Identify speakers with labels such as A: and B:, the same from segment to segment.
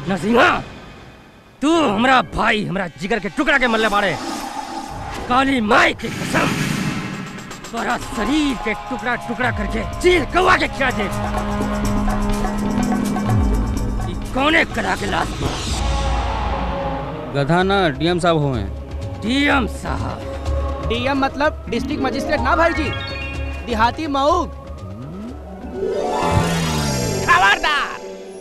A: नरसिंहा तू हमरा भाई हमरा जिगर के टुकड़ा के मल्ले बाड़े काली माई की कसम तोरा शरीर के टुकड़ा टुकड़ा करके चील कौवा के खिया दे ई कौने करा के लाश बा?
B: गधा ना डीएम साहब हुए
A: डीएम साहब
C: डीएम मतलब डिस्ट्रिक्ट मजिस्ट्रेट ना भाई जी देहाती मऊ खबरदार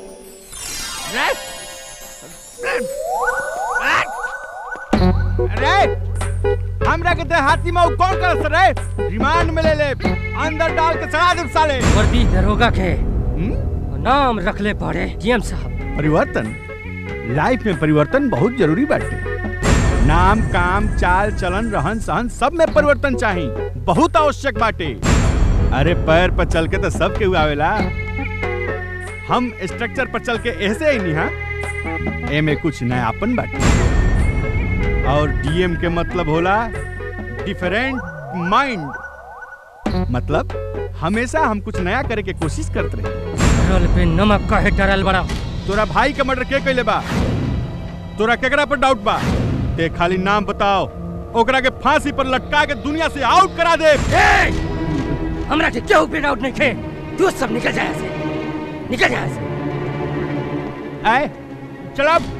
D: अरे हमरा के देहाती में कौन कर रे रिमांड में ले ले अंदर डाल के चढ़ा दे साले
A: वर्दी दरोगा के नाम रख ले पड़े डीएम साहब
D: परिवर्तन लाइफ में परिवर्तन बहुत जरूरी बाटे नाम काम चाल चलन रहन सहन सब में परिवर्तन चाहिए बहुत आवश्यक बाटे अरे पैर पर चल के तो सब केहू आवेला हम स्ट्रक्चर पर चल के ऐसे ही नहीं हाँ एमे कुछ नयापन बाटे और डीएम के मतलब होला डिफरेंट माइंड मतलब हमेशा हम कुछ नया करे के कोशिश करते रहे
A: रोल पे नमक का डरल बड़ा
D: तोरा भाई के मर्डर के कैले बा तोरा केकरा पर डाउट बा ते खाली नाम बताओ ओकरा के फांसी पर लटका के दुनिया से आउट करा दे
A: ए! हमरा के क्यों पे डाउट नहीं खे तू सब निकल जाए यहाँ से निकल जाए यहाँ से
D: आए चल अब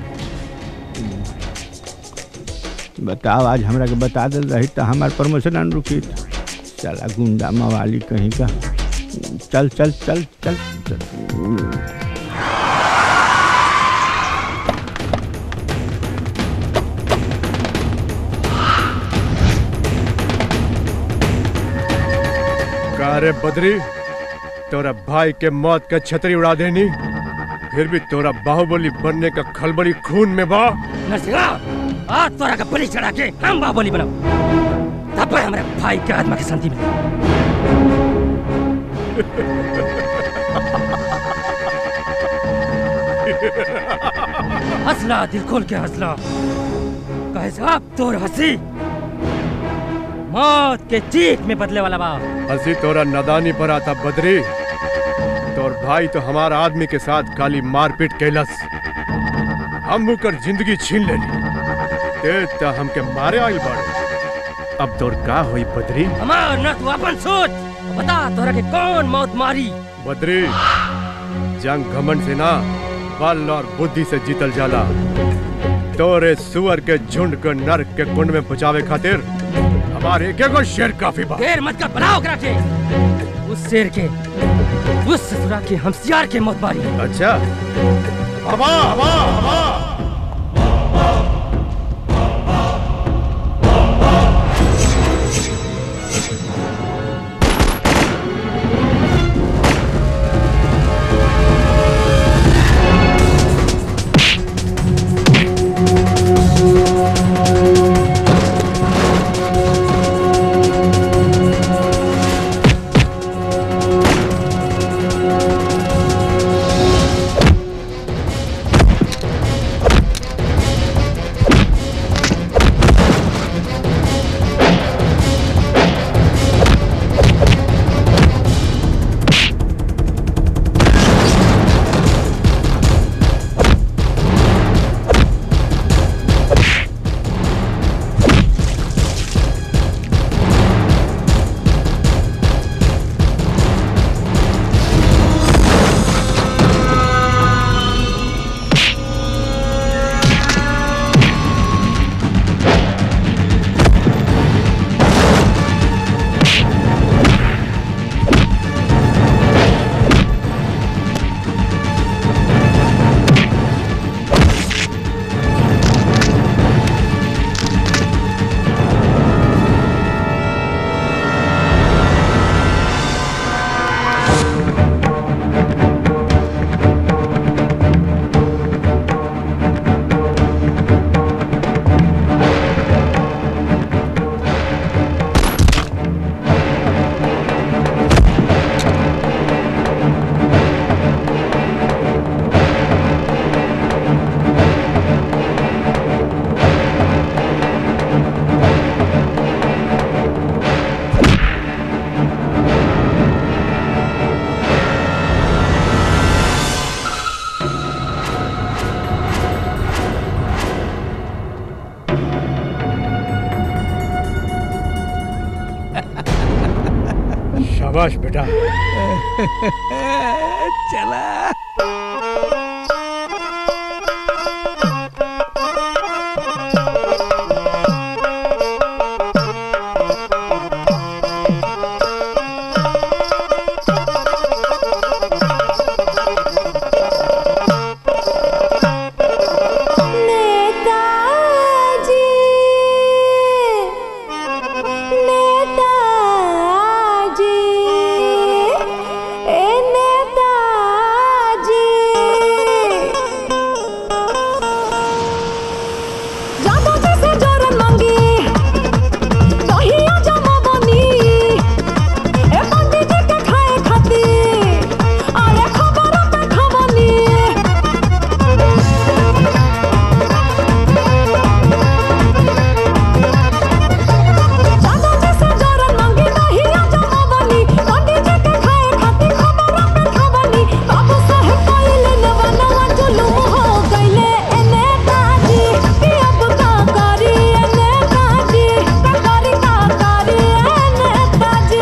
D: बताओ आज हमरा के बता दे रही तो हमार प्रमोशन न रुकी चला गुंडा मवाली कहीं का चल चल चल चल, चल।
E: का रे बद्री तोरा भाई के मौत का छतरी उड़ा देनी फिर भी तोरा बाहुबली बनने का खलबली खून में बा
A: नरसिंहा आज तोरा का बलि चढ़ा के हम बाबोली बनाओ तब पर हमारे भाई के आत्मा की शांति मिले हंसला दिल खोल के हंसला कहे साहब तोर हंसी मौत के चीख में बदले वाला बा
E: हंसी तोरा नदानी पर आता बद्री तोर भाई तो हमारा आदमी के साथ काली मारपीट कैलस हम कर जिंदगी छीन लेनी ते त हमके मारे आइल बाड़े अब तोर का होई बद्री
A: हमार न तू अपन सोच बता तोरा के कौन मौत मारी
E: बद्री जंग घमंड से ना बल और बुद्धि से जीतल जाला तोरे सुअर के झुंड के नरक के कुंड में बचावे खातिर हमारे एक एगो शेर काफी बा
A: देर मत कर बनाओ करा के उस शेर के उस ससुरा के हमसियार के मौत मारी
E: अच्छा हवा हवा हवा बेटा
B: चला
F: नेताजी नेताजी ए नेताजी जादू जैसे जोरन मांगी दहिया जमा बनी ए पंडित जी के खाए खाती अरे खबरों पे खबनी जादू जैसे जोरन मांगी दहिया जमा बनी पंडित जी के खाए खाती खबरों पे खबनी बाबू साहब कइले नवा नवा जुलूम हो गइले ए नेताजी कि अब का करी ए नेताजी का करी का करी ए नेताजी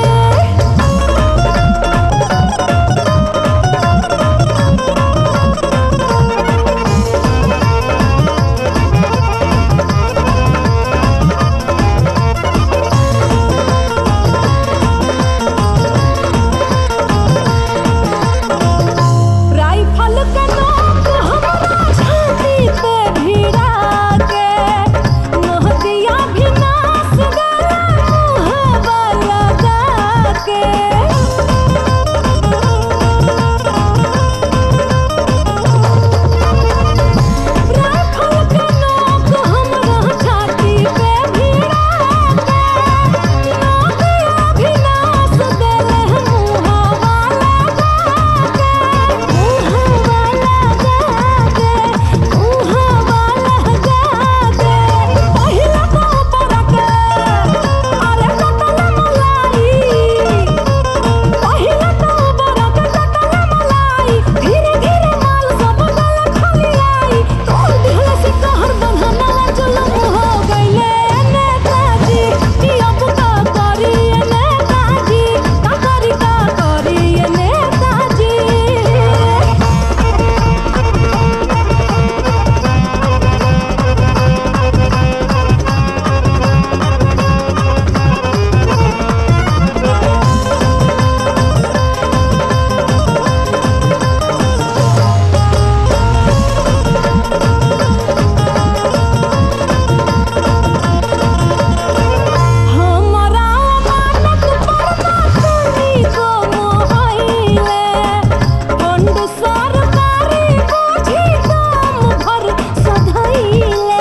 F: राइफल के नोक हमरा छाती पे भिड़ा के नहदिया भी नास गला मुहबा लगा के राइफल के नोक हमरा छाती पे भिड़ा के नहदिया भी नास गला मुहबा लगा नेताजी हमरा मानत परमात्मी को मोहइले फंड सरकारी बुझी दाम भर सधइले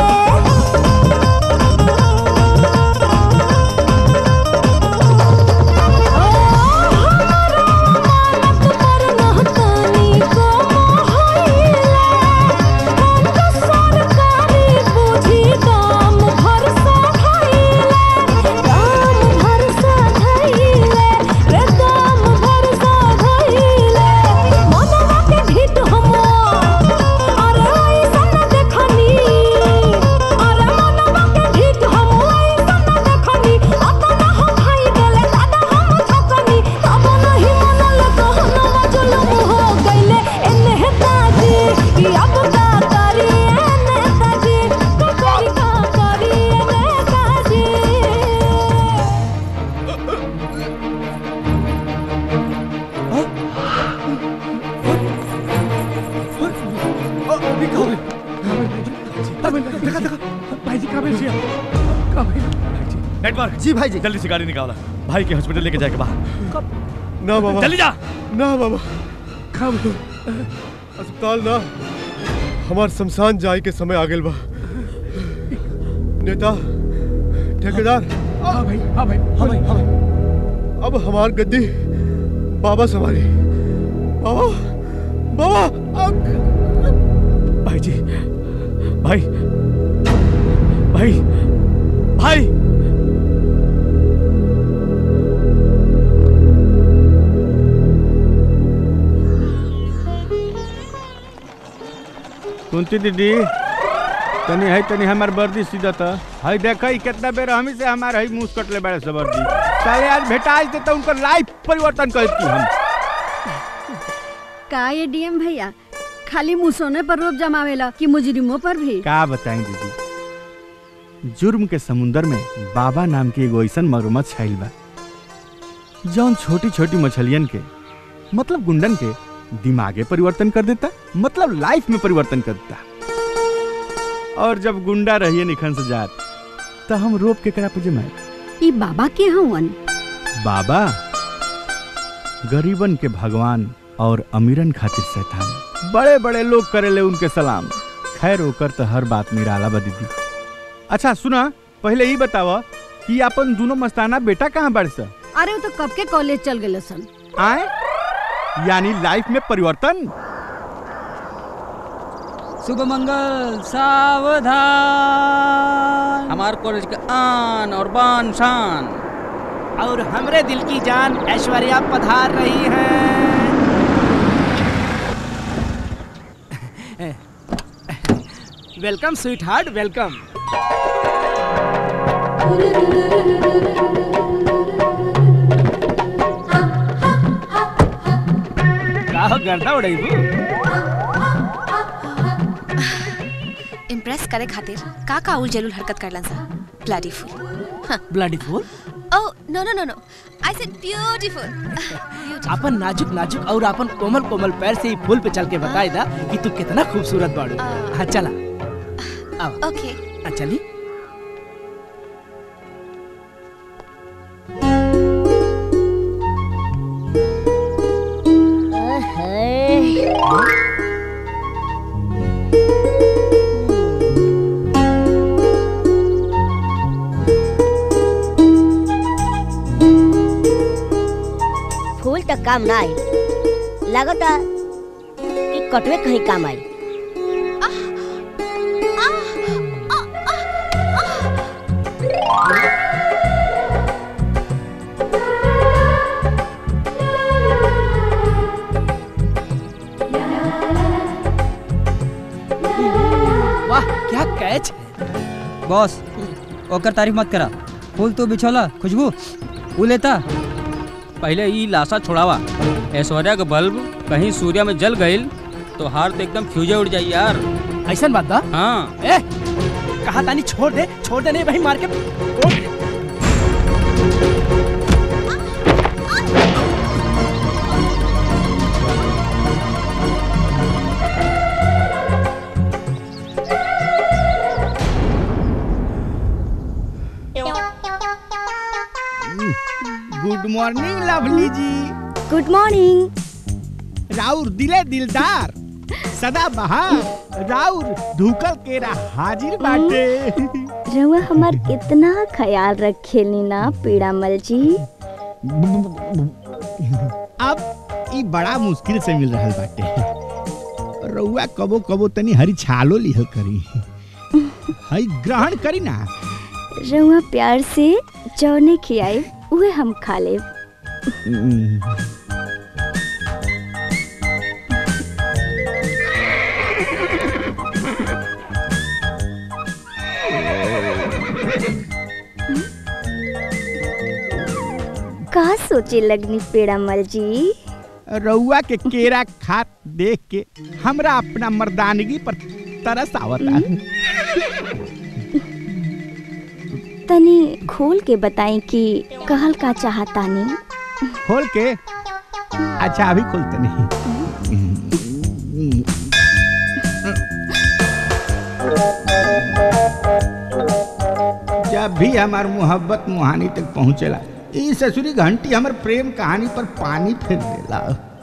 F: ओ हमरा मानत परमात्मी को मोहइले फंड सरकारी बुझी दाम भर सधइले दाम भर सधइले रे दाम भर सधइले मनवा के ढीठ हमो अरे ऐसन देखनी अरे मनवा के ढीठ हमो ऐसन देखनी अपना हम भाई देले दादा हम छकनी तब नहीं मनल कहनवा जुलम हो गइले ए नेताजी कि अब का करी ए नेताजी का करी का करी ए नेताजी
A: नेटवर्क
G: जी भाई जी
A: जल्दी से गाड़ी निकाला भाई के हॉस्पिटल लेके जाके बाहर
E: ना बाबा
A: जल्दी जा
E: ना बाबा अस्पताल ना हमार शमशान जाए के समय आ गेल बा नेता ठेकेदार
B: हाँ भाई हाँ भाई हाँ भाई हाँ भाई
E: अब हमार गद्दी बाबा संभाली बाबा बाबा अब
A: भाई जी भाई भाई भाई
D: कुंती दीदी तनी है तनी हमार वर्दी सीधा था है देखा कितना बेर हमी से हमार है मुंह कटले बड़े से वर्दी चले आज भेटा देता उनका लाइफ परिवर्तन करती हम
G: का ये डीएम भैया खाली मुसोने पर रोप जमावेला कि मुजरिमों पर भी
D: का बताएं दीदी जुर्म के समुंदर में बाबा नाम के एगो ऐसन मगरमच्छ छाइल बा जौन छोटी छोटी मछलियन के मतलब गुंडन के दिमागे परिवर्तन कर देता मतलब लाइफ में परिवर्तन कर देता और जब गुंडा रहिए निखन से जात तो हम रोप के करा पे जमाए
G: ई बाबा के हवन
D: बाबा गरीबन के भगवान और अमीरन खातिर शैतान बड़े बड़े लोग करेले उनके सलाम खैर ओकर तो हर बात निराला बा दीदी अच्छा सुना पहले ही बतावा कि अपन दोनों मस्ताना बेटा कहाँ बढ़ सा
G: अरे वो तो कब के कॉलेज चल गए सन
D: आए यानी लाइफ में परिवर्तन
C: शुभ मंगल सावधान हमार कॉलेज के आन और बान शान
H: और हमरे दिल की जान ऐश्वर्या पधार रही है वेलकम स्वीट हार्ट वेलकम का हो गर्दा उड़ाइबू
I: इम्प्रेस करे खातिर का का उल जलूल हरकत करलन सा bloody fool
H: bloody fool
I: oh no no no no I said beautiful
H: अपन नाजुक नाजुक और अपन कोमल कोमल पैर से ही फूल पे चल के बताई दा कि तू कितना खूबसूरत बाड़ू हाँ चला आओ
I: ओके
H: हाँ, चली
J: फूल तक काम ना आई लगता कि कटवे कहीं काम आई
H: वाह क्या कैच है
C: बॉस ओकर तारीफ मत करा फूल तो बिछोला खुशबू वो लेता पहले ई लाशा छोड़ावा ऐश्वर्या का बल्ब कहीं सूर्य में जल गईल तो हार तो एकदम फ्यूजे उड़ जाई यार
H: ऐसा बात बा
C: हाँ
H: ए कहा तानी छोड़ दे छोड़ दे नहीं भाई मार के तोड़ दे।
B: Good morning lovely ji
J: good morning
B: राउर दिले दिलदार सदा बहार राउर धुकल केरा हाजिर बाटे
J: रउआ हमार कितना ख्याल रखेली ना पीड़ामल जी
B: अब ई बड़ा मुश्किल से मिल रहल बाटे रउआ कबो कबो तनी हरी छालो लिहल करी हई ग्रहण करी ना
J: रउआ प्यार से जौने खियाए उहे हम खा लेब का सोचे लगनी पेड़ामल जी
B: रउआ के केरा खात देख के हमरा अपना मर्दानगी पर तरस आवता
J: तनी खोल के बताई कि कहल का चाहतानी
B: खोल के अच्छा अभी खोलते नहीं जब भी हमार मोहब्बत मुहानी तक पहुंचेला ई ससुरी घंटी हमर प्रेम कहानी पर पानी फेर देला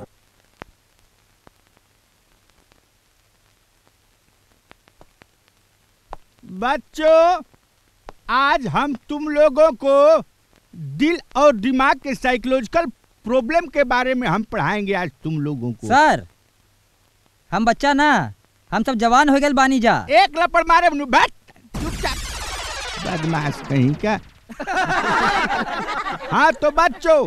B: बच्चों आज हम तुम लोगों को दिल और दिमाग के साइकोलॉजिकल प्रॉब्लम के बारे में हम पढ़ाएंगे आज तुम लोगों को
C: सर हम बच्चा ना हम सब जवान हो गए बानी जा
B: एक लपड़ मारे बनु बैठ चुपचाप बदमाश कहीं का हाँ तो बच्चों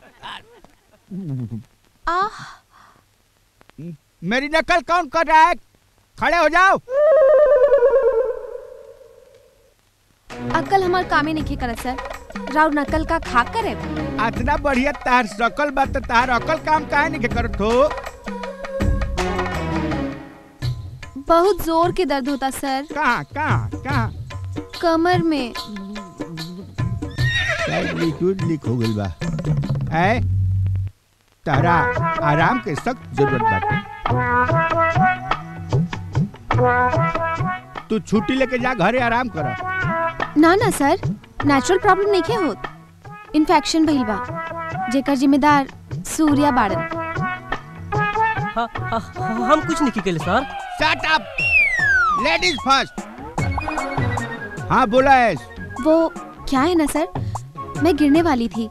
I: आह
B: मेरी नकल कौन कर रहा है खड़े हो जाओ
I: अक्कल हमार कामे नहीं करत सर
K: राव नकल का खा करे
B: इतना बढ़िया तार सकल बा त तार अकल काम काहे नहीं के करत हो
K: बहुत जोर के दर्द होता सर
B: कहाँ कहाँ कहाँ
K: कमर में
B: शायद लिक्विड लीक हो गइल बा ऐ तारा आराम के सख्त जरूरत बाटे तू छुट्टी लेके जा घरे आराम कर
K: ना ना सर नेचुरल प्रॉब्लम नहीं के होत इन्फेक्शन भइल बा जेकर जिम्मेदार सूर्या बाड़न
A: हम कुछ नहीं केले sir
B: shut up ladies first हाँ बोला ऐस
K: वो क्या है ना सर मैं गिरने वाली थी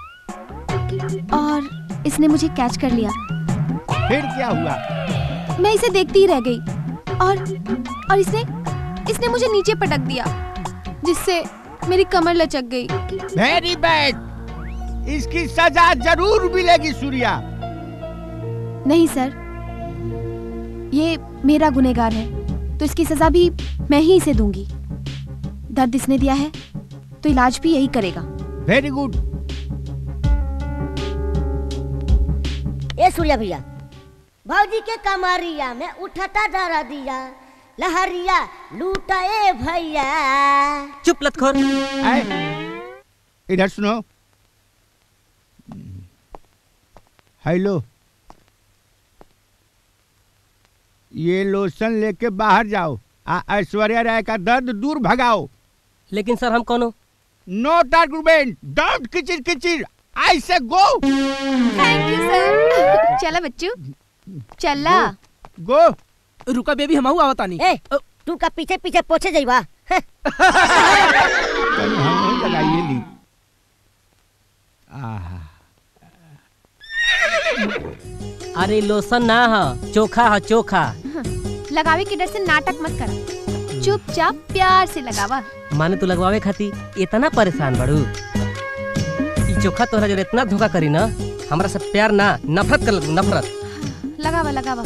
K: और इसने मुझे कैच कर लिया
B: फिर क्या हुआ
K: मैं इसे देखती ही रह गई और और इसने इसने मुझे नीचे पटक दिया जिससे मेरी कमर लचक गई
B: वेरी बैड इसकी सजा जरूर मिलेगी सूर्या
K: नहीं सर ये मेरा गुनेगार है तो इसकी सजा भी मैं ही इसे दूंगी दर्द इसने दिया है तो इलाज भी यही करेगा
B: वेरी गुड
J: ए सूर्या भैया भौजी के कमरिया में उठता डरा दिया लहरिया लूटा ए भैया
A: चुप लतखोर
B: इधर सुनो हेलो ये लोशन लेके बाहर जाओ आ ऐश्वर्या राय का दर्द दूर भगाओ
A: लेकिन सर हम कौन
B: नोट आर्गुमेंट डोंट किचिर किचिर I say go
K: thank you सर चला बच्चू चला
B: गो
H: रुका बेबी हम आवतानी
J: ए तू का पीछे पीछे पोछे जाइबा
B: लगाइए ली आहा
A: अरे लोशन ना है चोखा है चोखा
K: लगावे के डर से नाटक मत करा चुपचाप प्यार से लगावा
A: माने तू लगवावे खातिर इतना परेशान बड़ू ई चोखा तोहरा जो इतना धोखा करी ना हमरा से प्यार ना नफरत कर लगू नफरत
K: लगावा लगावा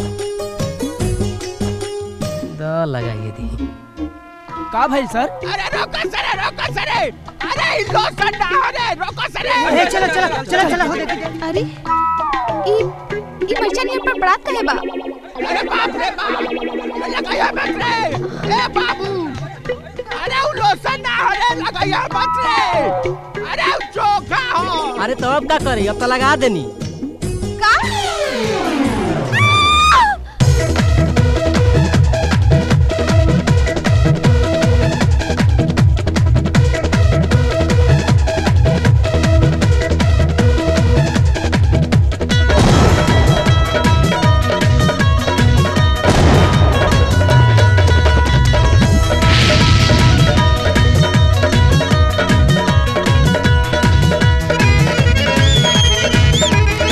A: द लगाइए दी
H: का भाई सर
B: अरे रोको सरे रोको सरे अरे इ लोशन ना अरे रोको सरे
H: अरे चला चला चला चला हो दे
K: अरे ई ई मर्चनिया पर बरात कहे बा
B: अरे बाप रे बाप लगाया मत रे ए बाबू अरे उ लोशन ना अरे लगाया मत रे अरे उ चोखा हो
A: अरे तो अब क्या करी अब तो लगा देनी
K: का
F: Thank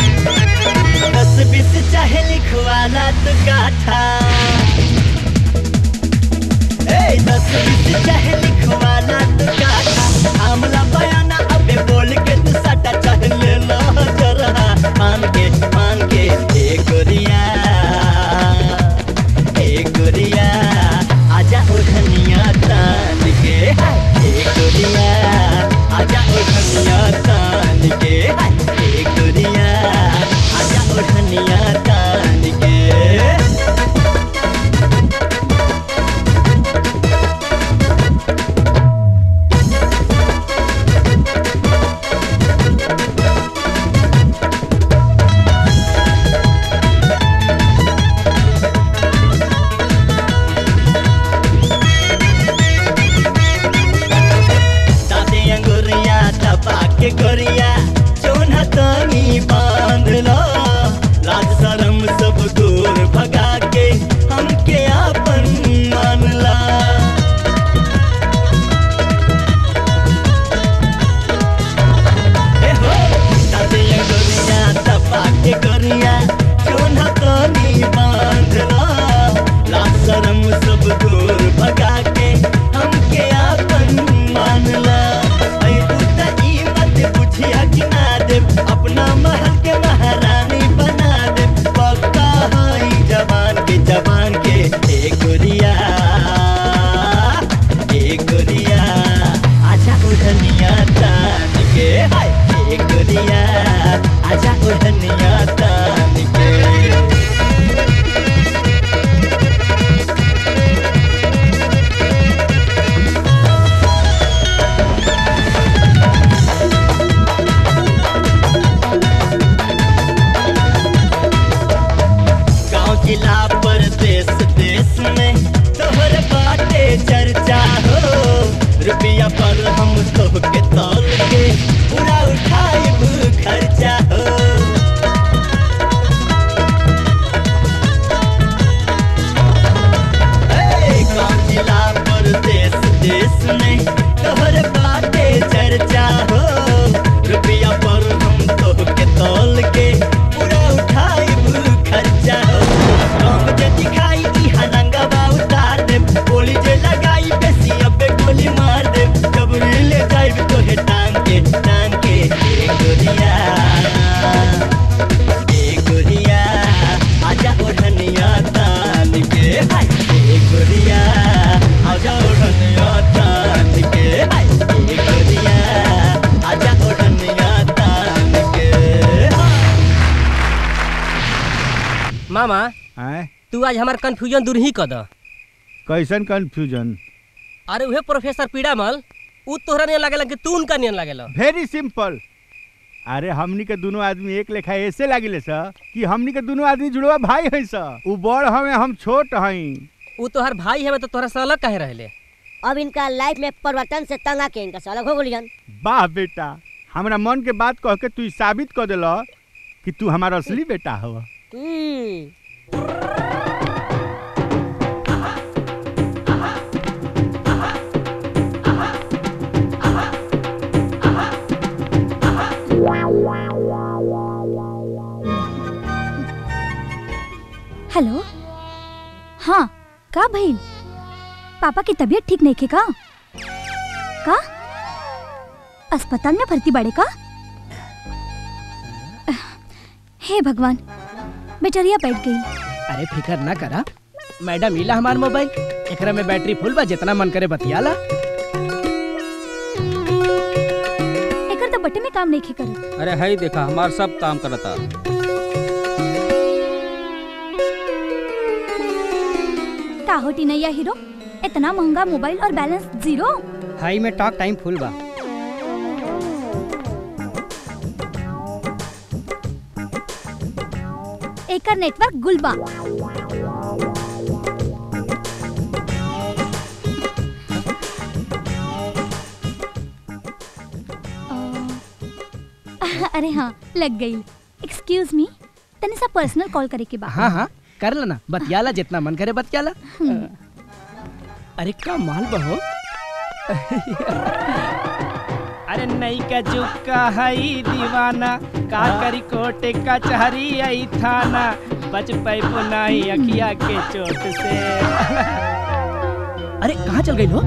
A: मामा
B: हैं
A: तू आज हमार कंफ्यूजन दूर ही कर द
B: कैसन कंफ्यूजन
A: अरे उहे प्रोफेसर पीड़ामल उ तोहरा नहीं लागेला कि तू उनका नहीं लागेला
B: वेरी सिंपल अरे हमनी के दोनों आदमी एक लेखा ऐसे लागिले सर कि हमनी के दोनों आदमी जुड़वा भाई हैं सर उ बड़ हमें हम छोट हई
A: उ तोहर भाई हमें तो तोहरा से अलग काहे रहले
J: अब इनका लाइफ में परिवर्तन से तंग आके इनका से अलग हो गलियन
B: वाह बेटा हमरा मन के बात कह के तू ई साबित कर दिल कि तू हमारा असली बेटा हवा
J: हम्म
L: हेलो हाँ का भइल पापा की तबीयत ठीक नहीं के का का अस्पताल में भर्ती बाड़े का हे भगवान बेचारिया बैठ गई
H: अरे फिकर ना करा मैडम इला हमार मोबाइल एकरा में बैटरी फुल बा जितना मन करे बतियाला
L: एकर तो बटे में काम नहीं खे करत
C: अरे हई देखा हमार सब काम करता
L: का होटी नैया हीरो इतना महंगा मोबाइल और बैलेंस जीरो
C: हाई में टॉक टाइम फुल बा
L: एकर नेटवर्क गुलबा अ, अरे हाँ लग गई एक्सक्यूज मी तनी सा पर्सनल कॉल करे के बा
H: हाँ हाँ कर लेना बतियाला जितना मन करे बतियाला अरे का माल बहो अरे नहीं का जुका हई दीवाना का करी कोटे का चहरी आई थाना बच पैपो नहीं अखिया के चोट से अरे कहाँ चल गई हो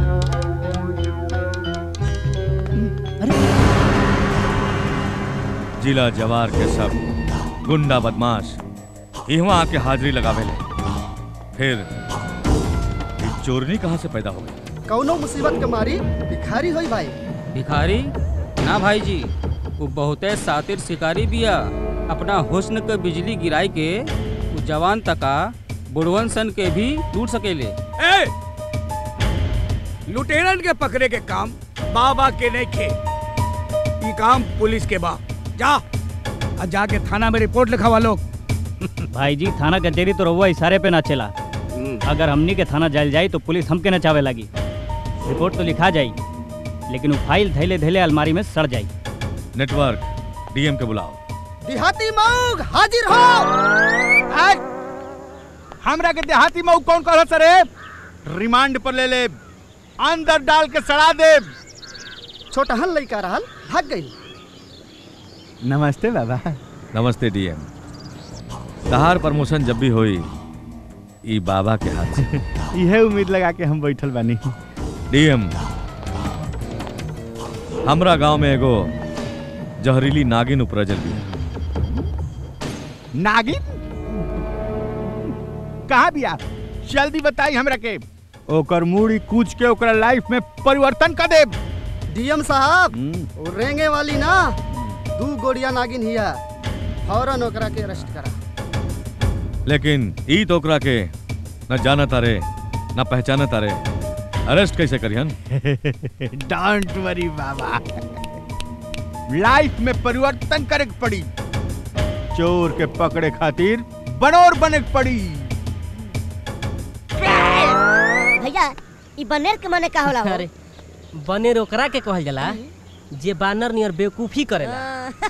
M: जिला जवार के सब गुंडा बदमाश इहवा आके हाजिरी लगावेले फिर ई चोरनी कहाँ से पैदा हो गई
N: कौनो मुसीबत के मारी भिखारी होई भाई
C: भिखारी ना भाई जी वो बहुते सातिर शिकारी बिया अपना हुस्न के बिजली गिराई के वो जवान तका बुढ़वन सन के भी लूट सकेले
O: ए लुटेरन के पकड़े के काम बाबा के नहीं खे ये काम पुलिस के बा जा और जाके थाना में रिपोर्ट लिखावा लोग
P: भाई जी थाना कचहरी तो रहुआ इशारे पे ना चला अगर हमनी के थाना जायल जाई तो पुलिस हमके नचावे लगी रिपोर्ट तो लिखा जाई लेकिन वो फाइल धैले धैले अलमारी में सड़ जाई
M: नेटवर्क डीएम के बुलाओ
N: देहाती मऊग हाजिर हो
B: आय! हमरा के देहाती मऊ कौन कहल सरे रिमांड पर ले ले अंदर डाल के सड़ा दे
N: छोटहन लइका रहल भाग गई
B: नमस्ते बाबा
M: नमस्ते डीएम तहार प्रमोशन जब भी होई ई बाबा के हाथ से
B: यह उम्मीद लगा के हम बैठल बानी
M: डीएम हमरा गांव में एगो जहरीली नागिन उपरजल भी
B: नागिन कहाँ बिया जल्दी बताई हमरा के ओकर मूड़ी कूच के ओकरा लाइफ में परिवर्तन कर दे
N: डीएम साहब वो रेंगे वाली ना दू गोड़िया नागिन हिया फौरन ओकरा के अरेस्ट करा
M: लेकिन ई तो ओकरा के न जानत तारे न पहचानत तारे अरेस्ट कैसे करिहन
B: डोंट वरी बाबा लाइफ में परिवर्तन करे के पड़ी चोर के पकड़े खातिर बनोर बने के पड़ी
J: भैया ई बनेर के माने का होला हो
A: अरे बनेर ओकरा के कहल जाला जे बानर नियर बेवकूफी करेला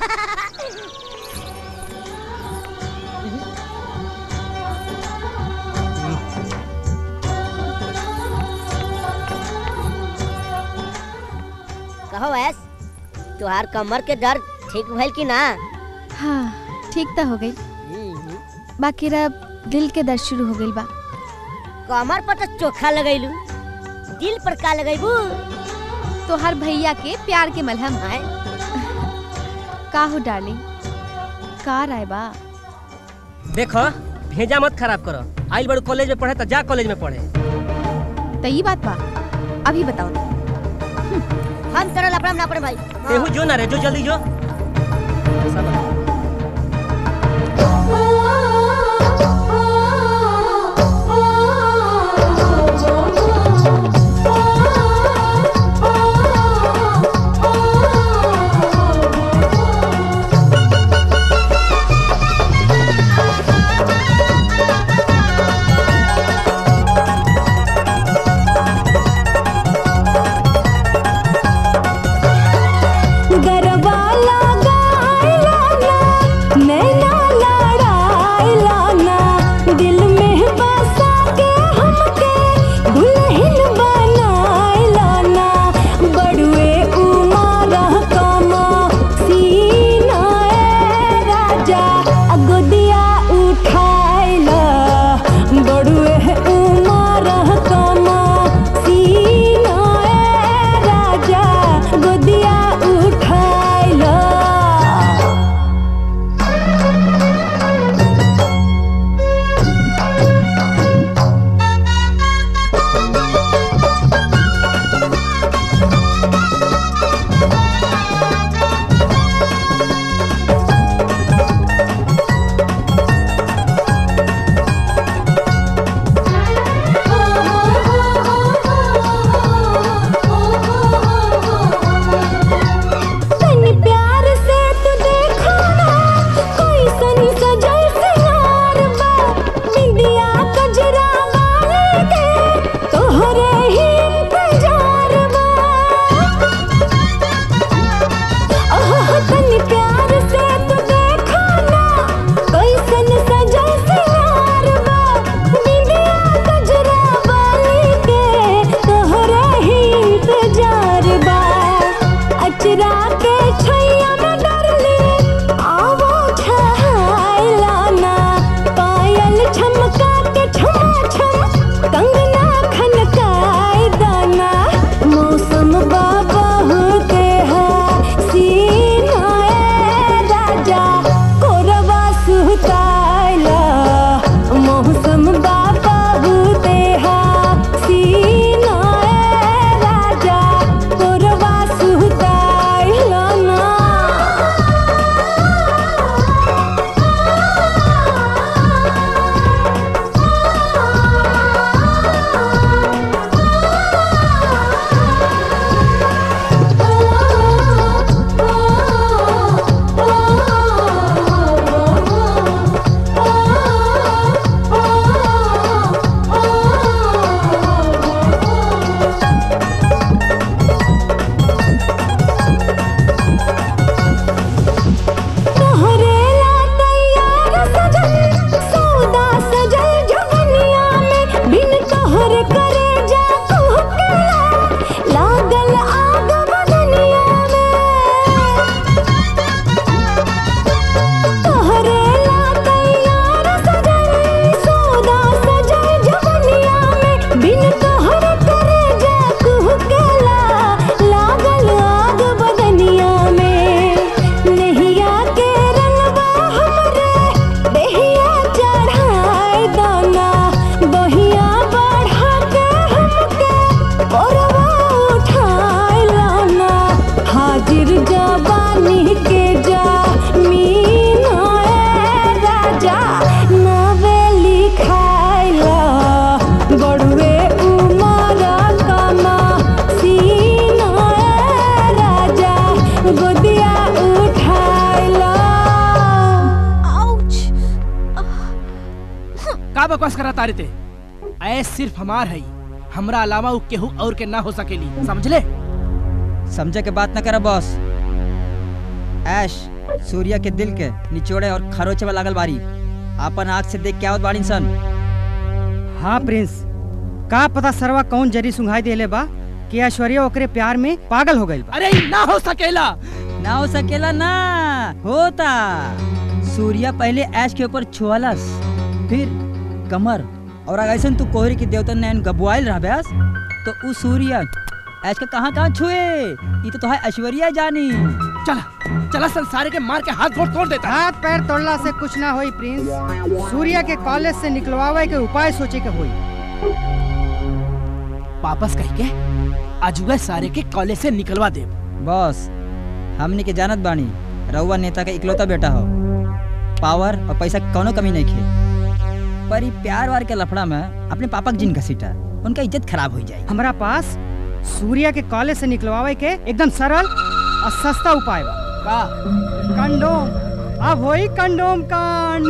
J: कहो ऐस तुहार कमर के दर्द ठीक भइल कि ना
K: हाँ ठीक तो हो गई बाकी अब दिल के दर्द शुरू हो गई बा
J: कमर पर तो चोखा लगैलू दिल पर का लगैबू
K: तो हर भैया के प्यार के मलहम का हो डार्लिंग का राय बा
A: देखो भेजा मत खराब करो आइल बड़ू कॉलेज में पढ़े तो जा कॉलेज में पढ़े
K: तो ये बात बा अभी बताओ
J: हम तरह लपड़म ना पड़े भाई
A: तेहू जो ना रे जो जल्दी जो
F: Oh
H: का बकवास करा तारे ते ऐस सिर्फ हमार है हमरा अलावा उ केहू और के ना हो सकेली समझ ले
C: समझे के बात न करे बॉस ऐश सूर्या के दिल के निचोड़े और खरोचे में लागल बारी अपन आँख से देख के आवत बाड़ी सन
Q: हाँ प्रिंस का पता सरवा कौन जरी सुंघाई देले बा कि ऐश्वर्या ओकरे प्यार में पागल हो गई बा
H: अरे ई ना हो सकेला
C: ना हो सकेला ना होता सूर्या पहले ऐश के ऊपर छुअलस फिर कमर और अगर ऐसा तू कोहरी के देवता नैन गबुआल रह ब्यास तो उ सूर्या ऐश के कहाँ कहाँ छुए ये तो तोहार ऐश्वर्या जानी
H: चला चला संसार के मार के हाथ गोड़ तोड़ देता
Q: हाथ पैर तोड़ला से कुछ ना होई प्रिंस सूर्या के कॉलेज से निकलवावे के उपाय सोचे के होई
H: वापस कह के अजुए सारे के कॉलेज से निकलवा दे
C: बॉस हमनी के जानत बानी रउआ नेता के इकलौता बेटा हो पावर और पैसा के कौनो कमी नहीं खे पर ई प्यार वार के लफड़ा में अपने पापा के जिन घसीटा उनका इज्जत खराब हो जाए
Q: हमरा पास सूर्या के कॉलेज से निकलवावे के एकदम सरल और सस्ता उपाय बा
H: का
Q: कंडोम अब होई कंडोम कांड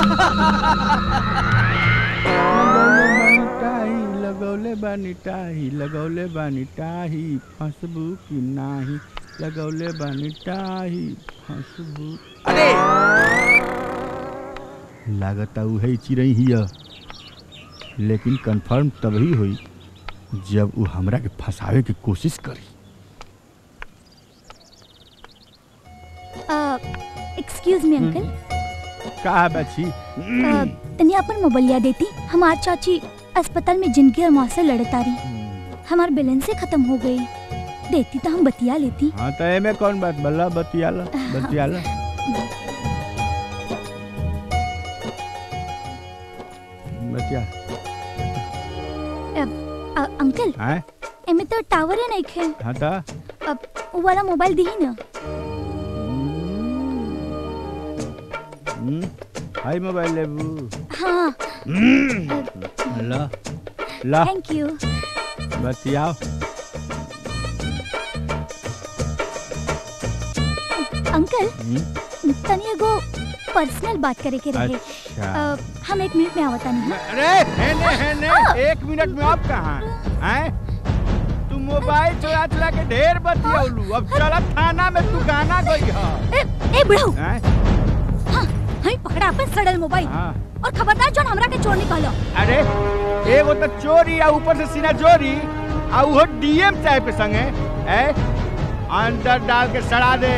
B: लगौले बानी टाही लगौले बानी टाही फंसबू की नाही लगौले बानी टाही फंसबू
H: अरे
B: लागता उहे चिड़ई हिय लेकिन कंफर्म तभी हुई जब वो हमरा के फंसावे की कोशिश करी
L: एक्सक्यूज मी अंकल
B: का बची
L: तनी अपन मोबाइलिया देती हमार चाची अस्पताल में जिंदगी और मौत से लड़ता रही हमार बैलेंस खत्म हो गई देती तो हम बतिया लेती
B: हाँ तो एमे कौन बात बल्ला बतियाला बतियाला बतिया
L: अब, अ, अंकल
B: हैं
L: एमे तो टावर है नहीं खे
B: हाँ तो
L: अब वो वाला मोबाइल दी ना
B: हम्म, हाय मोबाइल लेबू
L: हाँ
B: ला ला
L: थैंक यू
B: बतियाओ
L: अंकल
B: हम्म,
L: तनी एगो पर्सनल बात करे के रहे
B: अच्छा।
L: अ, हम एक मिनट में आवता नहीं
B: अरे हेने हेने एक मिनट में आप कहाँ हैं तू मोबाइल चला चला के ढेर बतियौलू अब चला थाना में तू गाना गई हा
L: ए बुढ़ऊ
B: हैं
L: हई पकड़ा अपन सड़ल मोबाइल
B: हाँ।
L: और खबरदार जोन हमरा के चोर निकालो
B: अरे एगो तो चोरी आ ऊपर से सीना चोरी आ उहो डीएम साहब के संगे ए अंदर डाल के सड़ा दे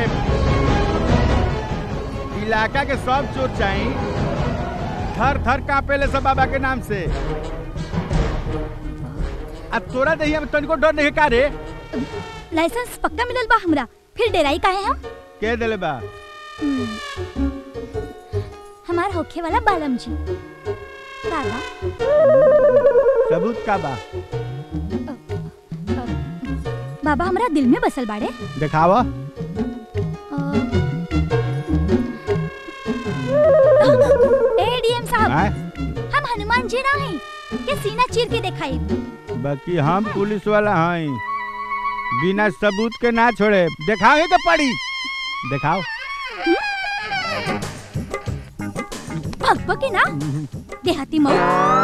B: इलाका के सब चोर चाही थर थर कांपे ले सब बाबा के नाम से अब तोरा दहिया में तनिको डर नहीं का रे
L: लाइसेंस पक्का मिलल बा हमरा फिर डेराई काहे हम
B: के देले बा
L: हम्म, हमार होखे वाला बालम जी बाबा
B: सबूत का बा
L: बाबा हमरा दिल में बसल बाड़े
B: दिखावा
L: ए डीएम साहब
B: हैं?
L: हम हनुमान जी ना हैं के सीना चीर के दिखाई
B: बाकी हम पुलिस वाला हैं बिना सबूत के ना छोड़े दिखावे के पड़ी दिखाओ
L: भगवा के ना देहाती मऊ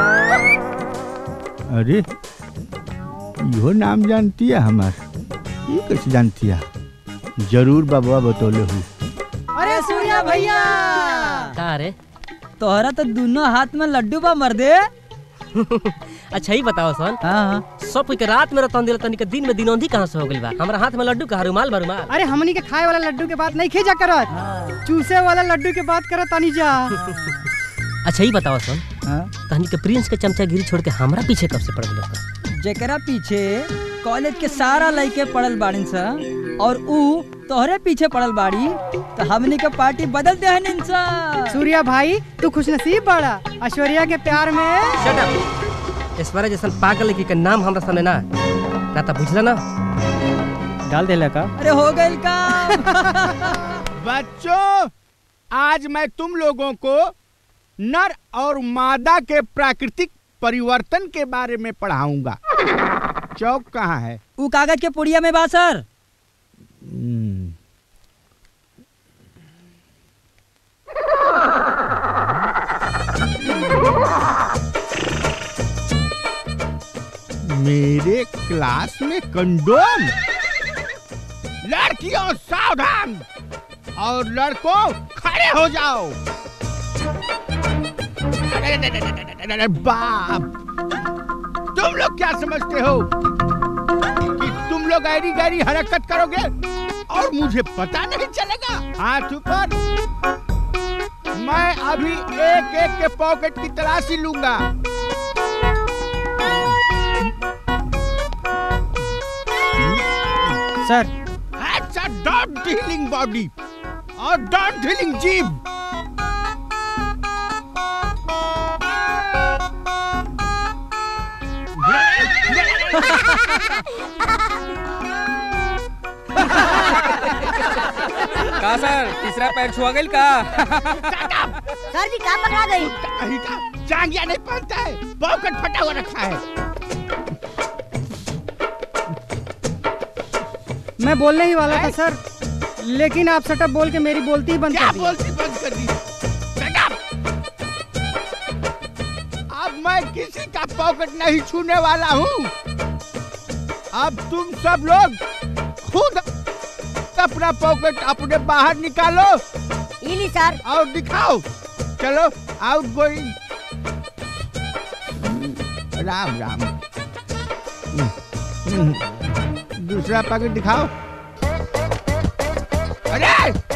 B: अरे इहो नाम जानती है हमार ये कैसे जानती है जरूर बाबा बतौले हूँ
Q: अरे सूर्या भैया
R: का रे
C: तोहरा तो दोनों हाथ में लड्डू बा मर्दे
R: अच्छा ही बताओ सन
C: हाँ
R: सब कोई के रात में रतन दिल तनिक दिन में दिनौंधी कहाँ से हो गइल बा हमरा हाथ में लड्डू का रुमाल बा रुमाल
Q: अरे हमनी के खाए वाला लड्डू के बात नहीं खींचा करत चूसे वाला लड्डू के बात करत तानी जा
R: अच्छा ही बताओ सन तहनी के प्रिंस के चमचागिरी छोड़ के हमरा पीछे कब से पड़ गइल
C: जेकरा पीछे कॉलेज के सारा लड़के पड़ल बाड़न सा और ऊ तोहरे पीछे पड़ल बाड़ी तो हमनी के पार्टी बदल दे हन सा
Q: सूर्या भाई तू खुशनसीब बड़ा ऐश्वर्या के प्यार में
R: शट अप ऐश्वर्या जैसन पागल लड़की के नाम हमरा सामने ना ना तो बुझला ना
P: डाल देला का
C: अरे हो गइल का
B: बच्चों आज मैं तुम लोगों को नर और मादा के प्राकृतिक परिवर्तन के बारे में पढ़ाऊंगा चौक कहाँ है
C: ऊ कागज के पुड़िया में बा सर
B: मेरे क्लास में कंडोम लड़कियों सावधान और लड़कों खड़े हो जाओ अरे, अरे, अरे, अरे, अरे, अरे, बाप तुम लोग क्या समझते हो कि तुम लोग ऐरी गैरी हरकत करोगे और मुझे पता नहीं चलेगा हाथ ऊपर मैं अभी एक एक के पॉकेट की तलाशी लूंगा
Q: सर
B: अच्छा डॉट हीलिंग बॉडी और डॉट हीलिंग जीभ
C: का सर तीसरा पैर छुआ गई का
J: सर जी कहाँ पकड़ा गई
B: कहीं का जांगिया नहीं पहनता है पॉकेट फटा हुआ रखा है
Q: मैं बोलने ही वाला था सर लेकिन आप सटअप बोल के मेरी बोलती ही बंद
B: क्या
Q: कर दी
B: बोलती बंद कर दी Shut up! अब मैं किसी का पॉकेट नहीं छूने वाला हूँ अब तुम सब लोग खुद अपना पॉकेट अपने बाहर निकालो
J: इली सर
B: और दिखाओ चलो आउट गोइंग राम राम दूसरा पॉकेट दिखाओ अरे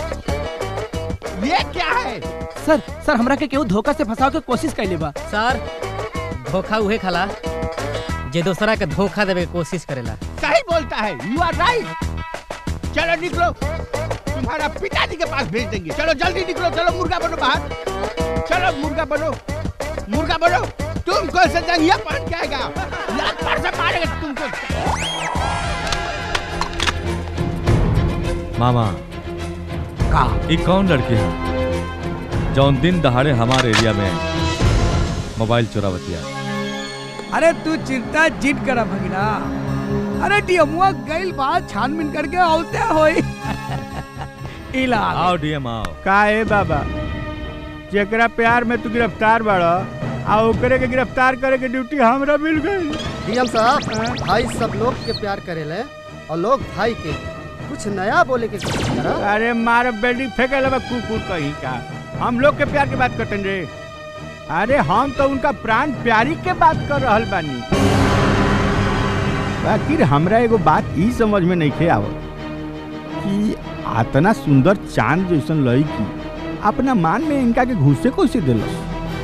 B: ये क्या है
H: सर सर हमरा के केहू धोखा से फंसाव के कोशिश कैले बा
R: सर धोखा उहे खाला जे दूसरा के धोखा देवे के कोशिश करेला
B: सही बोलता है यू आर राइट चलो निकलो तुम्हारा पिताजी के पास भेज देंगे चलो जल्दी निकलो चलो मुर्गा बनो बाहर चलो मुर्गा बनो मुर्गा बनो तुम कौन सा जंगिया पहन के आएगा लात मार से मारेगा तुमको
M: मामा
B: का
M: ये कौन लड़की है जौन दिन दहाड़े हमारे एरिया में मोबाइल चोरावतिया
O: अरे तू चिंता जिट करा भगिना अरे डियमुआ गइल बात छानबीन करके औते होई इला
M: आओ डीएम आओ
B: का है बाबा जेकरा प्यार में तू गिरफ्तार बड़ा आ ओकरे के गिरफ्तार करे के ड्यूटी हमरा मिल गई
N: डीएम साहब भाई सब लोग के प्यार करेले और लोग भाई के कुछ नया बोले के कोशिश करा
B: अरे मार बिल्डिंग फेंके लगा कुकुर कहीं का हम लोग के प्यार की बात करते रे अरे हम तो उनका प्राण प्यारी के बात कर रहल बानी बाकी हमरा एगो बात ई समझ में नहीं खे आवत कि आतना सुंदर चांद जैसन लड़की अपना मान में इनका के घुसे कैसे दिलस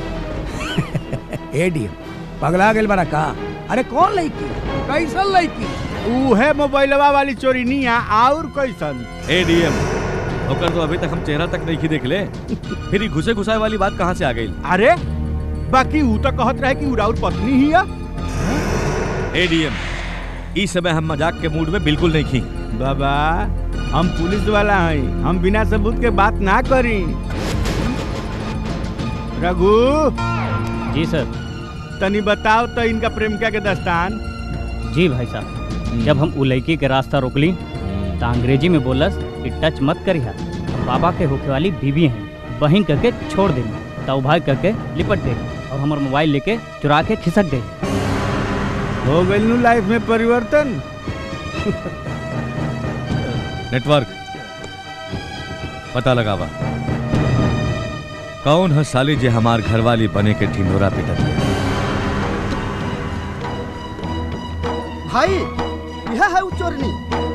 O: ए डियम पगला गेल बड़ा का अरे कौन लड़की कैसन लड़की
B: उहे मोबाइलवा वाली चोरी नहीं आ और कैसन
M: ए डीएम ओकर तो अभी तक हम चेहरा तक नहीं देख ले फिर ये घुसे घुसाए वाली बात कहाँ से आ गई
B: अरे बाकी ऊ तो कहत रहे कि उराउर पत्नी ही है
M: ए डीएम इस समय हम मजाक के मूड में बिल्कुल नहीं खी
B: बाबा हम पुलिस वाला हैं हम बिना सबूत के बात ना करी रघु
P: जी सर
B: तनी बताओ तो इनका प्रेमिका के दस्तान
P: जी भाई साहब जब हम उ लड़की के रास्ता रोकली तो अंग्रेजी में बोलस कि टच मत करिहा बाबा के होके वाली बीवी हैं बहिन करके छोड़ दे तब भाई करके लिपट गई और हमार मोबाइल लेके चुरा के खिसक गई
B: हो गई नु लाइफ में परिवर्तन
M: नेटवर्क पता लगावा कौन है साली जे हमार घरवाली बने के ढिंढोरा पिटत है
N: भाई यह है उ चोरनी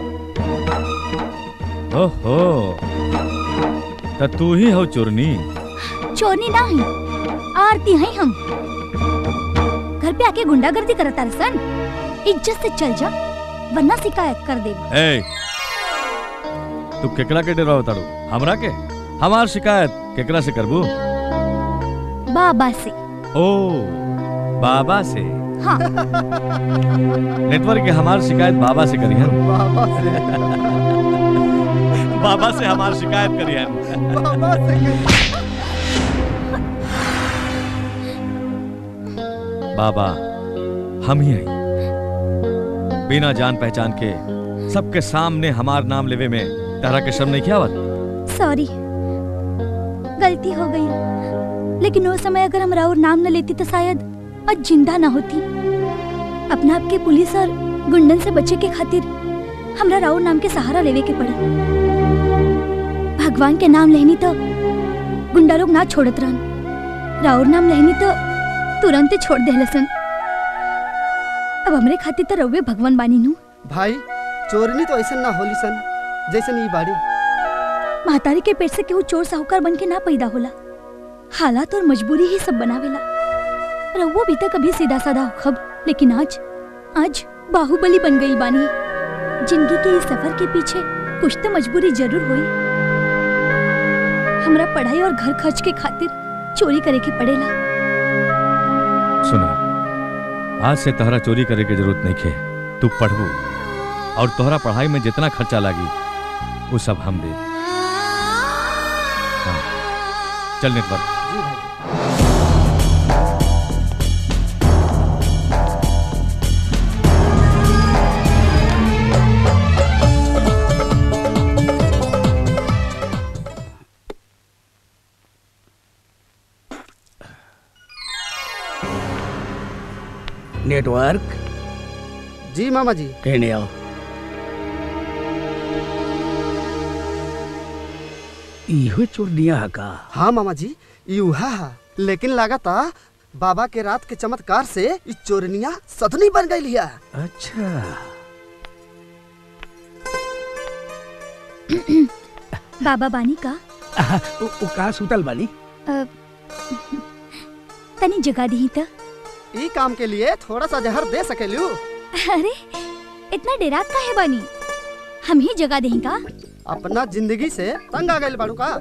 M: ओहो तो तू ही हो चोरनी
L: चोरनी ना ही आरती हैं हम घर पे आके गुंडागर्दी करता सन इज्जत से चल जा वरना शिकायत कर दे
M: ए तू केकरा के डरवा तारू हमरा के हमार शिकायत केकरा से करबू
L: बाबा से
M: ओ बाबा से
L: हाँ
M: नेटवर्क के हमार शिकायत बाबा से करी है
N: बाबा से
M: बाबा से हमार शिकायत करी है
N: बाबा से
M: बाबा हम ही हैं बिना जान पहचान के सबके सामने हमार नाम लेवे में तारा के शर्म नहीं किया आवत
L: सॉरी गलती हो गई लेकिन उस समय अगर हम राउर नाम न लेती तो शायद आज जिंदा ना होती अपना आप के पुलिस और गुंडन से बचे के खातिर हमरा राउर नाम के सहारा लेवे के पड़ी भगवान के नाम लेनी तो गुंडा लोग ना छोड़त रहन राउर नाम लेनी तो तुरंत ही छोड़ दे सन अब हमरे खातिर तो रउवे भगवान बानी नू
N: भाई चोरनी तो ऐसा ना होली सन जैसे ई बाड़ी
L: महतारी के पेट से केहू चोर साहूकार बन के ना पैदा होला हालात और मजबूरी ही सब बनावेला रउवो भी तक कभी सीधा साधा खब लेकिन आज आज बाहुबली बन गई बानी जिंदगी के इस सफर के पीछे कुछ तो मजबूरी जरूर हुई हमरा पढ़ाई और घर खर्च के खातिर चोरी करे के पड़ेला
M: सुना आज से तहरा चोरी करे के जरूरत नहीं खे तू पढ़बू और तोहरा पढ़ाई में जितना खर्चा लागी वो सब हम दे हाँ। चल नेटवर्क
O: नेटवर्क
N: जी मामा जी
O: कहने आओ इहो चोरनिया का
N: हाँ मामा जी यूहा हा लेकिन लागता बाबा के रात के चमत्कार से ई चोरनिया सदनी बन गई लिया
O: अच्छा
L: बाबा बानी का
O: आहा, उ, उ का सुतल बानी
L: अ, तनी जगा दी त
N: ई काम के लिए थोड़ा सा जहर दे सकेलू
L: अरे इतना डेरात का है बानी हम ही जगा दें का
N: अपना जिंदगी से तंग आ गए बाड़ू का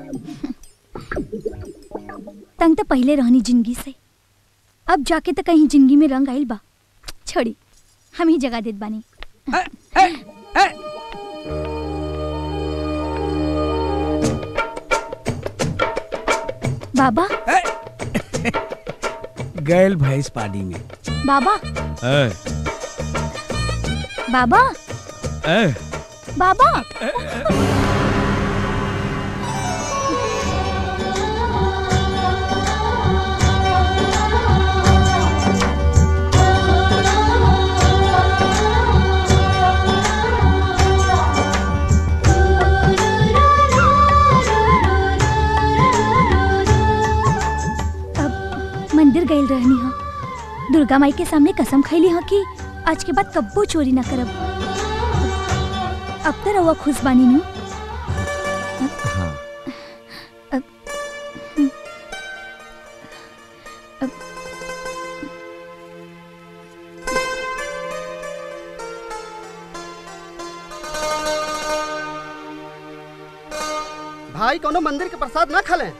L: तंग तो पहले रहनी जिंदगी से अब जाके तो कहीं जिंदगी में रंग आइल बा छोड़ी हम ही जगा देत बानी बाबा
O: गैल भैंस पानी में
L: बाबा
M: ए,
L: बाबा
M: ए,
L: बाबा अब मंदिर गइल रहनी हा दुर्गा माई के सामने कसम खैली हा कि आज के बाद कब्बो चोरी ना करब अब तो रहुआ खुश बानी नु
M: हाँ
L: अब अब
N: भाई कोनो मंदिर के प्रसाद ना खले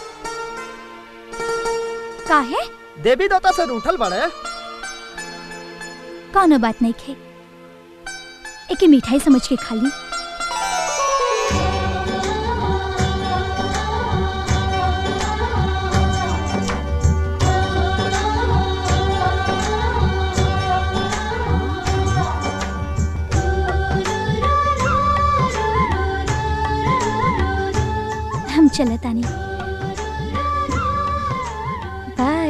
L: काहे
N: देवी देवता से रूठल बड़े
L: कौनो बात नहीं खे एके मिठाई समझ के खा ली हम चलत आनी बाय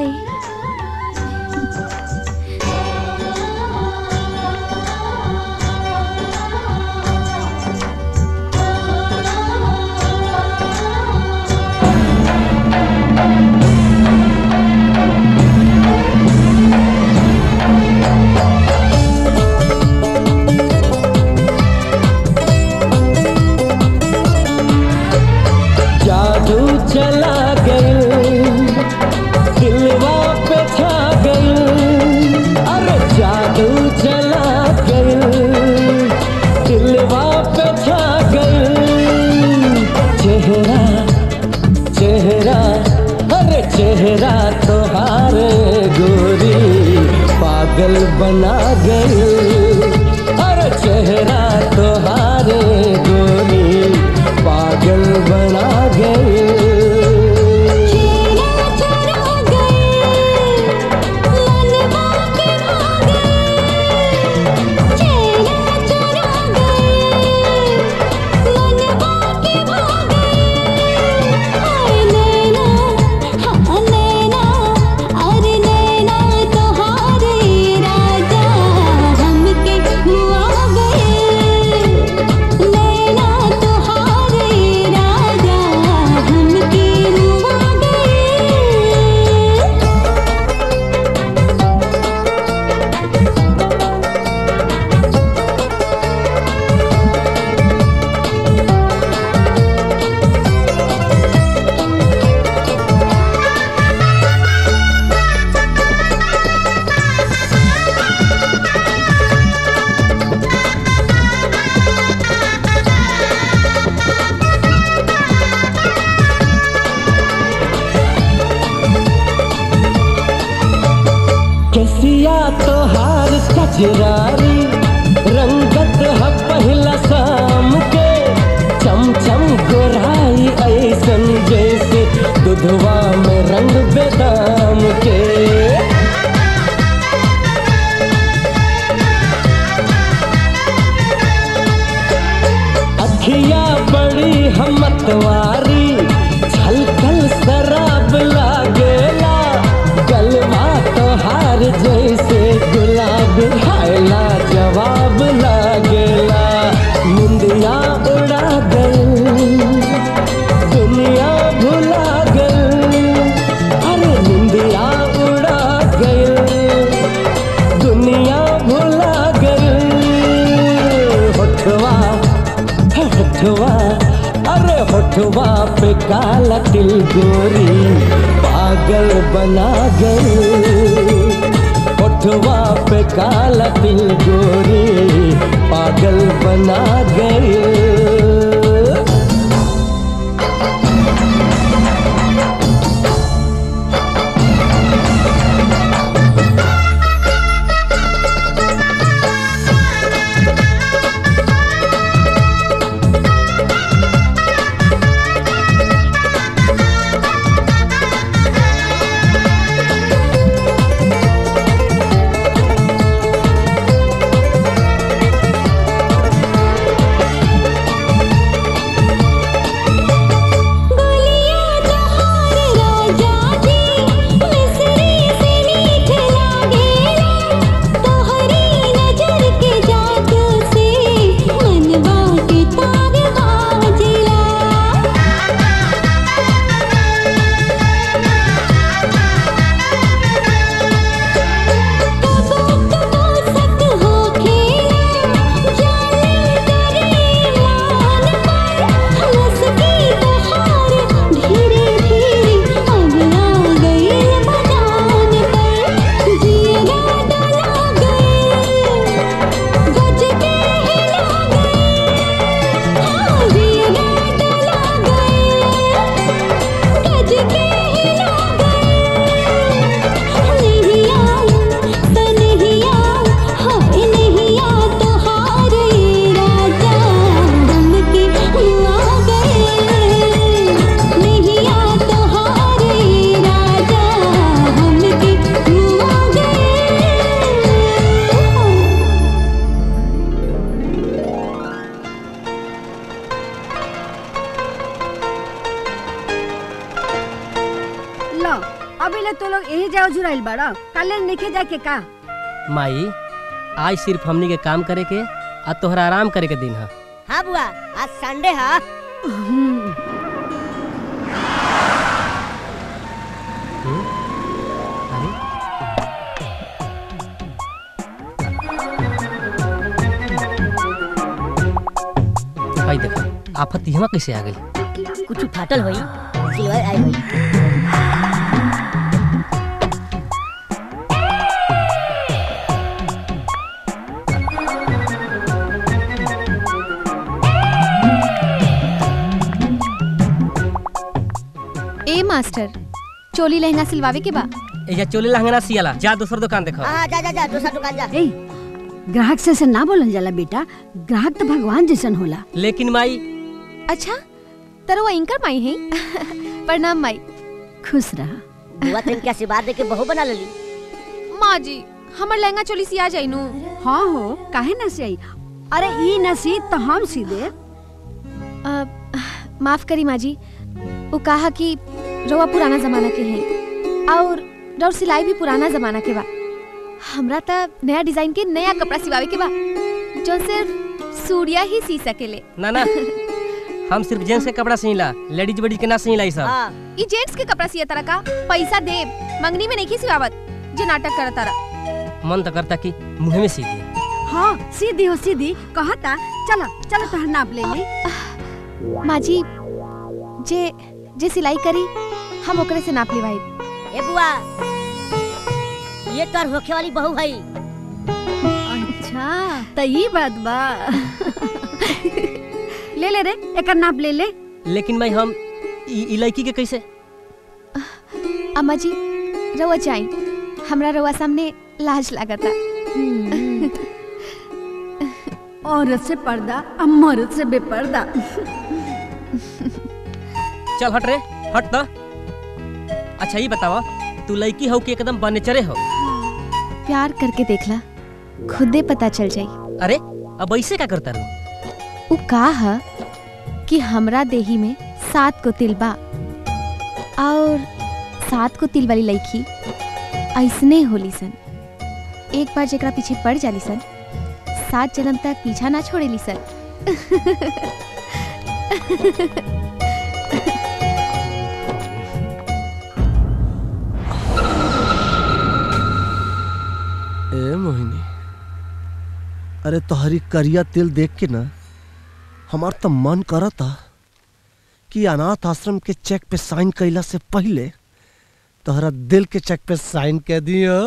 S: जादू चला गई दिलवा पे छा गई अरे जादू चला गई दिलवा पे छा गई चेहरा चेहरा अरे चेहरा तोहारे गोरी पागल बना गई अरे चेहरा तोहारे गोरी पागल बना गई
F: अरे नैना तुम्हारे राजा
S: कजरारी रंगत है पहला शाम के चम चम गोराई ऐसन जैसे दुधवा में रंग बेदाम के अखिया बड़ी हमतवारी छलकल शराब लागेला गलवा तोहार जैसे गुलाब खायला जवाब लागेला मुंदिया उड़ा गई दुनिया भुला गई अरे मुंदिया उड़ा गई दुनिया भुला गई होठवा होठवा अरे होठवा पे काला तिल गोरी पागल बना गई होठवा पे काला तिल गोरी पागल बना गई
G: लो अभी ले तो लोग यही जाओ जुराइल बाड़ा कल निखे जाके का
R: माई आज सिर्फ हमनी के काम करे के आ तोहरा आराम करे के दिन है
J: हाँ बुआ आज संडे है
R: भाई देखा आफत यहाँ कैसे आ गई
J: कुछ फाटल होई सिल्वर आई होई
K: ए मास्टर चोली लहंगा सिलवावे के बा
R: एजा चोली लहंगा सियाला जा दूसर दुकान देखो
J: हाँ जा जा जा दूसरा दुकान जा
G: ए ग्राहक से ऐसे ना बोलल जाला बेटा ग्राहक तो भगवान जैसन होला
R: लेकिन माई
K: अच्छा तरो वो इंकर माई है प्रणाम माई
G: खुश रहा
J: बुआ तेन के आशीर्वाद दे के बहू बना लेली
K: माँ जी हमर लहंगा चोली सिया जाई नु
G: हाँ हो काहे ना सही अरे ई न सी तो हम सी दे
K: माफ करी माँ जी वो कहा कि रवा पुराना जमाना के हैं और रौर सिलाई भी पुराना जमाना के बा हमरा त नया डिजाइन के नया कपड़ा सिवावे के बा जो सिर्फ सूर्या ही सी सकेले
R: ना ना हम सिर्फ जेंट्स के कपड़ा सिला लेडीज बड़ी के ना सिला ई सब
K: ई जेंट्स के कपड़ा सिया तरह का पैसा दे मंगनी में नहीं सिवावत जे नाटक करत तारा
R: मन तो करता कि मुंह में सी दी
G: हाँ सीधी हो सीधी कहता चलो चलो तोहर नाप ले ली
K: माँ जी जे जे सिलाई करी हम ओकरे से नाप लेवाई
J: ए बुआ ये तोर होखे वाली बहू है
G: अच्छा तो ये बात बा ले ले रे एक नाप ले ले
R: लेकिन मैं हम ई ई लड़की के कैसे
K: अम्मा जी रवा जाई हमरा रवा सामने लाज लागता
G: औरत से पर्दा अब मर्द से बेपर्दा
R: चल हट रे हट तो अच्छा ये बतावा तू लड़की हो कि एकदम बनेचरे हो
K: प्यार करके देखला खुदे पता चल जाई
R: अरे अब ऐसे क्या करता रहो
K: उ का ह कि हमरा देही में सात को तिल बा और सात को तिल वाली लड़की ऐसने होली सन एक बार जेकरा पीछे पड़ जाली सन सात जन्म तक पीछा ना छोड़ेली सन
N: ए मोहिनी अरे तोहरी करिया तिल देख के ना हमार तो मन करता कि अनाथ आश्रम के चेक पे साइन कैला से पहले तोहरा दिल के चेक पे साइन कर दियो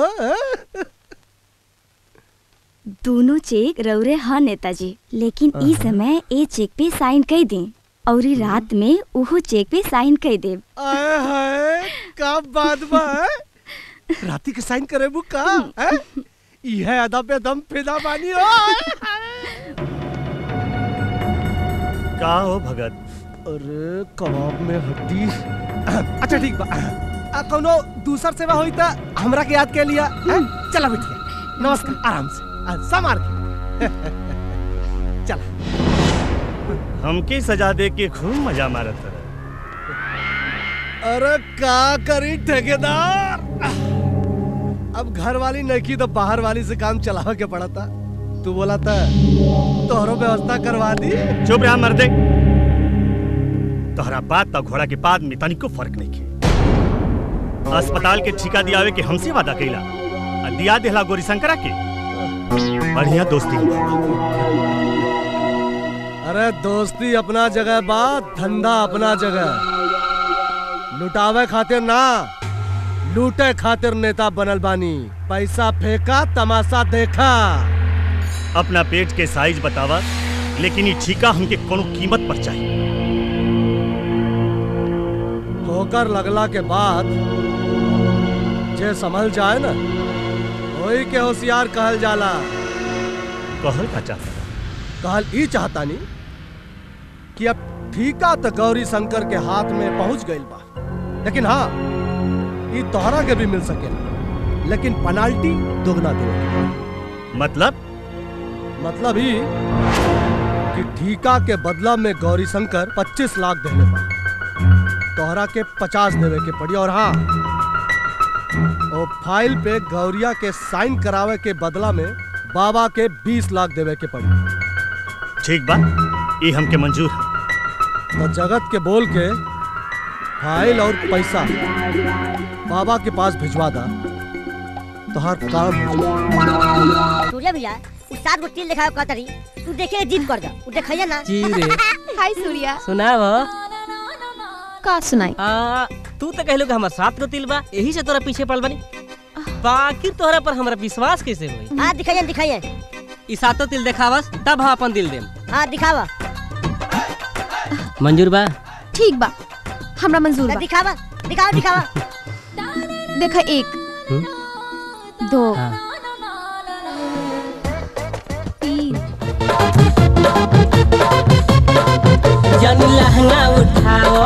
T: दोनों चेक रौरे ह नेताजी लेकिन ई समय ए चेक पे साइन कर दी और ई रात में उहो चेक पे साइन कर देब
N: आए हाय का बात बा हैं? राती के साइन करे बु का हैं? यह अदा पे दम फिदा बानी हो
U: का हो भगत
N: अरे कबाब में हड्डी अच्छा ठीक बा आ, कोनो दूसर सेवा होई त हमरा के याद के लिया हैं? चला बिटिया नमस्कार आराम से आ, संभाल के चला
U: हमके सजा दे के खूब मजा मारत रहे
N: अरे का करी ठेकेदार अब घर वाली नहीं की तो बाहर वाली से काम चलावे के पड़ा था तू बोला था तोहरो व्यवस्था करवा दी
U: चुप रहा मर्दे तोहरा बात तो घोड़ा के बाद में तनिको फर्क नहीं के अस्पताल के ठिका दियावे के हमसे वादा कैला आ दिया देला गोरी शंकरा के बढ़िया दोस्ती
N: अरे दोस्ती अपना जगह बात धंधा अपना जगह लुटावे खातिर ना लूटे खातिर नेता बनल बानी पैसा फेंका तमाशा देखा
U: अपना पेट के साइज बतावा लेकिन ये ठीका हमके कोनो कीमत पर चाहिए
N: ठोकर लगला के बाद जे संभल जाए ना वही के होशियार कहल जाला
U: कहल का चाहता
N: कहल ई चाहता नी कि अब ठीका तो गौरी शंकर के हाथ में पहुंच गइल बा लेकिन हाँ ई तोहरा के भी मिल सकेला लेकिन पेनाल्टी दोगुना दे
U: मतलब
N: मतलब ही कि ठीका के बदला में गौरी शंकर 25 लाख देने पा तोहरा के 50 देवे के पड़ी और हाँ ओ फाइल पे गौरिया के साइन करावे के बदला में बाबा के 20 लाख देवे के पड़ी
U: ठीक बा ये हमके मंजूर है
N: तो जगत के बोल के फाइल और पैसा बाबा के पास भिजवा दा तो हर काम हो जाए।
J: सूर्या भैया उ सात गो तिल दिखाओ कहतरी तू देखे जिद कर जा उ देखैया ना
R: जी रे
K: हाय सूर्या
R: सुनाव
K: का सुनाई
R: आ तू तो कहलो कि हमर सात गो तिल बा यही से तोरा पीछे पड़ बनी बाकी तोहरा पर हमरा विश्वास कैसे होई
J: हां दिखाइए दिखाइए
R: ई सातो तिल देखावस तब हम अपन दिल देम
J: हां दिखावा
R: मंजूर बा
K: ठीक बा हमरा मंजूर बा
J: दिखावा दिखाओ दिखावा
K: देखा एक दो तीन
S: जन लहंगा उठाओ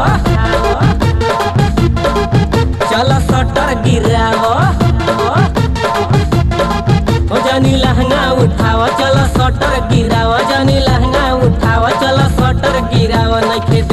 S: चलो सटर गिराओ ओ जनी लहंगा उठाओ चलो सटर गिराओ जनी लहंगा उठाओ चलो सटर गिराओ नइखे